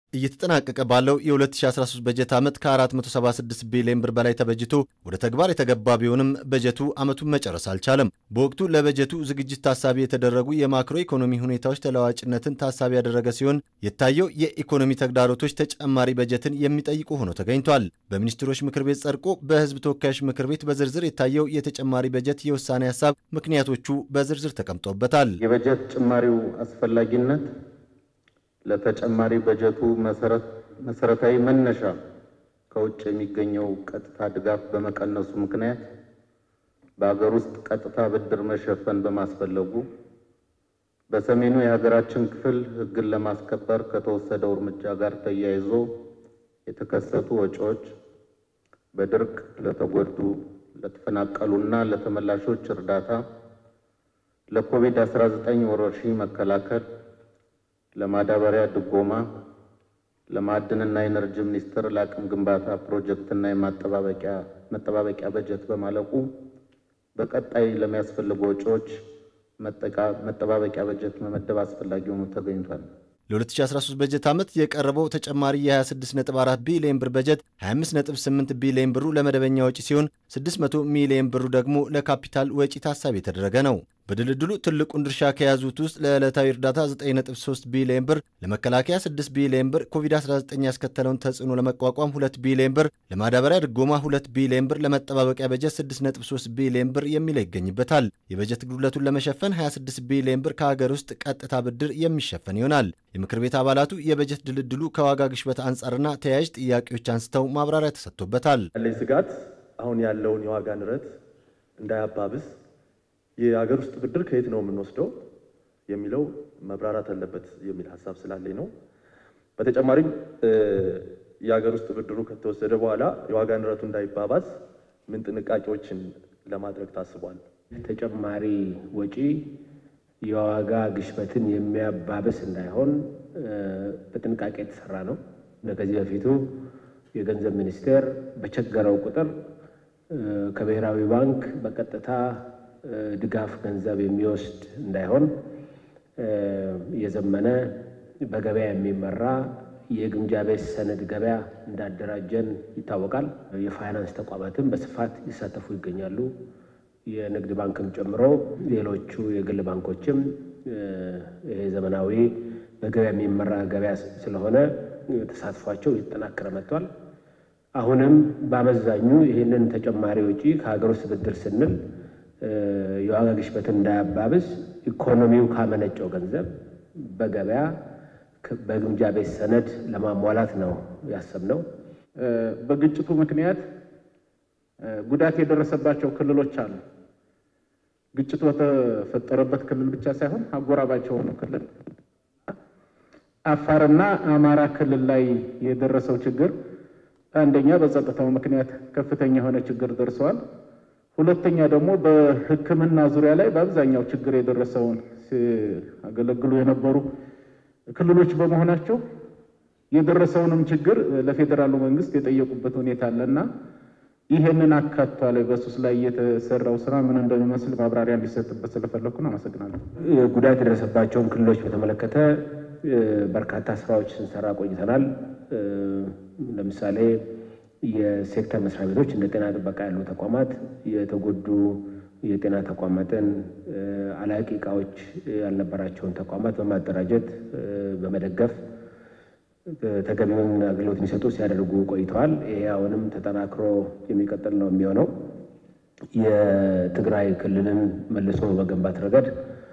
እየተጠናቀቀ ባለው የ2013 በጀት ዓመት ከ476 ቢሊዮን ብር በላይ ተበጅቶ ወደ ተግባር የተገባ ቢሆንም በጀቱ ዓመቱን መጨረስ አልቻለም። በወቅቱ ለበጀቱ ዝግጅት ታሳቢ የተደረጉ የማክሮ ኢኮኖሚ ሁኔታዎች ተለዋጭነትን ታሳቢ ያደረገ ሲሆን የታየው የኢኮኖሚ ተግዳሮቶች ተጨማሪ በጀትን የሚጠይቁ ሆኖ ተገኝቷል። በሚኒስትሮች ምክር ቤት ጸድቆ በሕዝብ ተወካዮች ምክር ቤት በዝርዝር የታየው የተጨማሪ በጀት የውሳኔ ሀሳብ ምክንያቶቹ በዝርዝር ተቀምጦበታል። የበጀት ጭማሪው አስፈላጊነት ለተጨማሪ በጀቱ መሰረታዊ መነሻ ከውጭ የሚገኘው ቀጥታ ድጋፍ በመቀነሱ ምክንያት በሀገር ውስጥ ቀጥታ ብድር መሸፈን በማስፈለጉ በሰሜኑ የሀገራችን ክፍል ሕግን ለማስከበር ከተወሰደው እርምጃ ጋር ተያይዞ የተከሰቱ ወጪዎች በድርቅ ለተጎዱ ለተፈናቀሉና ለተመላሾች እርዳታ፣ ለኮቪድ-19 ወረርሽኝ መከላከል ለማዳበሪያ ድጎማ፣ ለማዕድንና ኢነርጂ ሚኒስቴር ለአቅም ግንባታ ፕሮጀክትና የመጠባበቂያ በጀት በማለቁ በቀጣይ ለሚያስፈልጉ ወጪዎች መጠባበቂያ በጀት መመደብ አስፈላጊ ሆኖ ተገኝቷል። ለ2013 በጀት ዓመት የቀረበው ተጨማሪ የ26.4 ቢሊዮን ብር በጀት 25.8 ቢሊዮን ብሩ ለመደበኛ ወጪ ሲሆን 600 ሚሊዮን ብሩ ደግሞ ለካፒታል ወጪ ታሳቢ የተደረገ ነው። በድልድሉ ትልቁን ድርሻ ከያዙት ውስጥ ለዕለታዊ እርዳታ 9.3 ቢሊዮን ብር፣ ለመከላከያ 6 ቢሊዮን ብር፣ ኮቪድ-19 ያስከተለውን ተጽዕኖ ለመቋቋም 2 ቢሊዮን ብር፣ ለማዳበሪያ ድጎማ 2 ቢሊዮን ብር፣ ለመጠባበቂያ በጀት 6.3 ቢሊዮን ብር የሚለው ይገኝበታል። የበጀት ጉድለቱን ለመሸፈን 26 ቢሊዮን ብር ከሀገር ውስጥ ቀጥታ ብድር የሚሸፈን ይሆናል። የምክር ቤት አባላቱ የበጀት ድልድሉ ከዋጋ ግሽበት አንጻርና ተያያዥ ጥያቄዎች አንስተው ማብራሪያ ተሰጥቶበታል። ያለኝ ስጋት አሁን ያለውን የዋጋ ንረት እንዳያባብስ የሀገር ውስጥ ብድር ከየት ነው የምንወስደው የሚለው መብራራት አለበት የሚል ሀሳብ ስላለኝ ነው። በተጨማሪም የሀገር ውስጥ ብድሩ ከተወሰደ በኋላ የዋጋ ንረቱ እንዳይባባስ ምን ጥንቃቄዎችን ለማድረግ ታስቧል? ተጨማሪ ወጪ የዋጋ ግሽበትን የሚያባብስ እንዳይሆን በጥንቃቄ የተሰራ ነው። ከዚህ በፊቱ የገንዘብ ሚኒስቴር በቸገረው ቁጥር ከብሔራዊ ባንክ በቀጥታ ድጋፍ ገንዘብ የሚወስድ እንዳይሆን የዘመነ በገበያ የሚመራ የግምጃ ቤት ሰነድ ገበያ እንዳደራጀን ይታወቃል። የፋይናንስ ተቋማትም በስፋት ይሳተፉ ይገኛሉ። የንግድ ባንክም ጨምሮ ሌሎቹ የግል ባንኮችም ይሄ ዘመናዊ በገበያ የሚመራ ገበያ ስለሆነ ተሳትፏቸው እየተጠናከረ መጥቷል። አሁንም በአመዛኙ ይህንን ተጨማሪ ወጪ ከሀገር ውስጥ ብድር ስንል የዋጋ ግሽበትን እንዳያባብስ ኢኮኖሚው ካመነጨው ገንዘብ በገበያ በግምጃ ቤት ሰነድ ለማሟላት ነው ያሰብነው። በግጭቱ ምክንያት ጉዳት የደረሰባቸው ክልሎች አሉ። ግጭቱ በተፈጠረበት ክልል ብቻ ሳይሆን አጎራባች የሆኑ ክልል አፋርና አማራ ክልል ላይ የደረሰው ችግር አንደኛ በጸጥታው ምክንያት ከፍተኛ የሆነ ችግር ደርሰዋል። ሁለተኛ ደግሞ በሕክምና ዙሪያ ላይ በአብዛኛው ችግር የደረሰውን ሲያገለግሉ የነበሩ ክልሎች በመሆናቸው የደረሰውንም ችግር ለፌዴራሉ መንግስት የጠየቁበት ሁኔታ አለና ይሄንን አካቷል። በሱስ ላይ የተሰራው ስራ ምን እንደሚመስል ማብራሪያ እንዲሰጥበት ስለፈለኩ ነው። አመሰግናለሁ። ጉዳት የደረሰባቸውን ክልሎች በተመለከተ በርካታ ስራዎች ስንሰራ ቆይተናል። ለምሳሌ የሴክተር መስሪያ ቤቶች እንደ ጤና ጥበቃ ያሉ ተቋማት የተጎዱ የጤና ተቋማትን አላቂ እቃዎች ያልነበራቸውን ተቋማት በማደራጀት በመደገፍ ተገቢውን አገልግሎት እንዲሰጡ ሲያደርጉ ቆይተዋል። ይሄ አሁንም ተጠናክሮ የሚቀጥል ነው የሚሆነው። የትግራይ ክልልን መልሶ በመገንባት ረገድ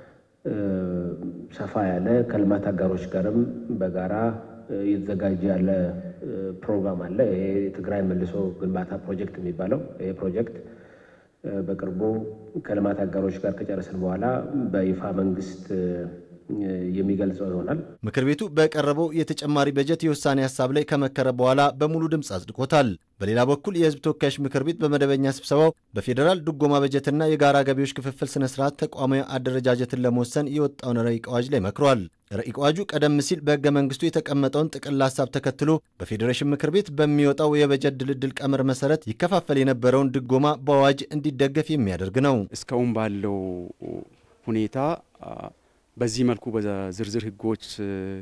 ሰፋ ያለ ከልማት አጋሮች ጋርም በጋራ እየተዘጋጀ ያለ ፕሮግራም አለ። ይሄ የትግራይን መልሶ ግንባታ ፕሮጀክት የሚባለው ይሄ ፕሮጀክት በቅርቡ ከልማት አጋሮች ጋር ከጨረስን በኋላ በይፋ መንግስት የሚገልጸው ይሆናል። ምክር ቤቱ በቀረበው የተጨማሪ በጀት የውሳኔ ሀሳብ ላይ ከመከረ በኋላ በሙሉ ድምፅ አጽድቆታል። በሌላ በኩል የሕዝብ ተወካዮች ምክር ቤት በመደበኛ ስብሰባው በፌዴራል ድጎማ በጀትና የጋራ ገቢዎች ክፍፍል ስነ ስርዓት ተቋማዊ አደረጃጀትን ለመወሰን የወጣውን ረቂቅ አዋጅ ላይ መክሯል። ረቂቅ አዋጁ ቀደም ሲል በሕገ መንግስቱ የተቀመጠውን ጥቅል ሀሳብ ተከትሎ በፌዴሬሽን ምክር ቤት በሚወጣው የበጀት ድልድል ቀመር መሰረት ይከፋፈል የነበረውን ድጎማ በአዋጅ እንዲደገፍ የሚያደርግ ነው። እስካሁን ባለው ሁኔታ በዚህ መልኩ በዝርዝር ህጎች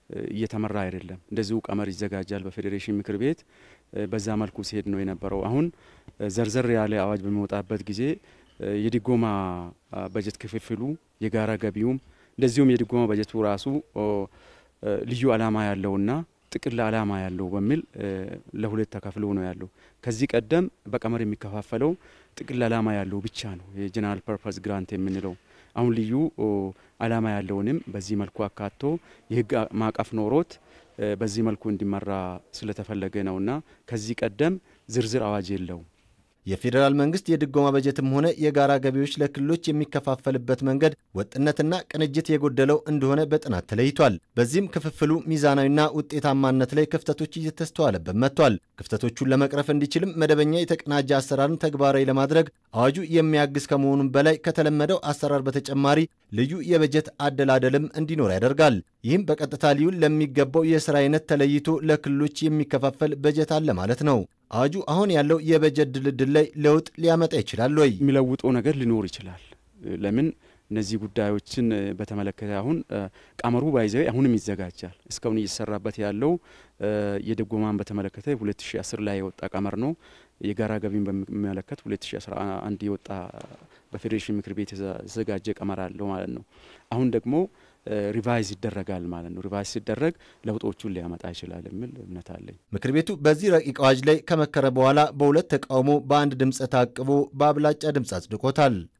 እየተመራ አይደለም። እንደዚሁ ቀመር ይዘጋጃል በፌዴሬሽን ምክር ቤት በዛ መልኩ ሲሄድ ነው የነበረው። አሁን ዘርዘር ያለ አዋጅ በሚወጣበት ጊዜ የድጎማ በጀት ክፍፍሉ የጋራ ገቢውም እንደዚሁም የድጎማ በጀቱ ራሱ ልዩ ዓላማ ያለውና ጥቅል ዓላማ ያለው በሚል ለሁለት ተከፍሎ ነው ያለው። ከዚህ ቀደም በቀመር የሚከፋፈለው ጥቅል ዓላማ ያለው ብቻ ነው የጀነራል ፐርፐስ ግራንት የምንለው። አሁን ልዩ ዓላማ ያለውንም በዚህ መልኩ አካቶ የህግ ማዕቀፍ ኖሮት በዚህ መልኩ እንዲመራ ስለተፈለገ ነውና ከዚህ ቀደም ዝርዝር አዋጅ የለውም። የፌዴራል መንግስት የድጎማ በጀትም ሆነ የጋራ ገቢዎች ለክልሎች የሚከፋፈልበት መንገድ ወጥነትና ቅንጅት የጎደለው እንደሆነ በጥናት ተለይቷል። በዚህም ክፍፍሉ ሚዛናዊና ውጤታማነት ላይ ክፍተቶች እየተስተዋለበት መጥቷል። ክፍተቶቹን ለመቅረፍ እንዲችልም መደበኛ የተቀናጀ አሰራርን ተግባራዊ ለማድረግ አዋጁ የሚያግዝ ከመሆኑም በላይ ከተለመደው አሰራር በተጨማሪ ልዩ የበጀት አደላደልም እንዲኖር ያደርጋል። ይህም በቀጥታ ሊውል ለሚገባው የስራ አይነት ተለይቶ ለክልሎች የሚከፋፈል በጀት አለ ማለት ነው። አዋጁ አሁን ያለው የበጀት ድልድል ላይ ለውጥ ሊያመጣ ይችላል ወይ? የሚለውጠው ነገር ሊኖር ይችላል። ለምን እነዚህ ጉዳዮችን በተመለከተ አሁን ቀመሩ ባይዘው አሁንም ይዘጋጃል። እስካሁን እየተሰራበት ያለው የድጎማን በተመለከተ 2010 ላይ የወጣ ቀመር ነው። የጋራ ገቢን በሚመለከት 2011 የወጣ በፌዴሬሽን ምክር ቤት የተዘጋጀ ቀመር አለው ማለት ነው። አሁን ደግሞ ሪቫይዝ ይደረጋል ማለት ነው። ሪቫይዝ ሲደረግ ለውጦቹን ሊያመጣ ይችላል የሚል እምነት አለኝ። ምክር ቤቱ በዚህ ረቂቅ አዋጅ ላይ ከመከረ በኋላ በሁለት ተቃውሞ በአንድ ድምፅ ታቅቦ በአብላጫ ድምፅ አጽድቆታል።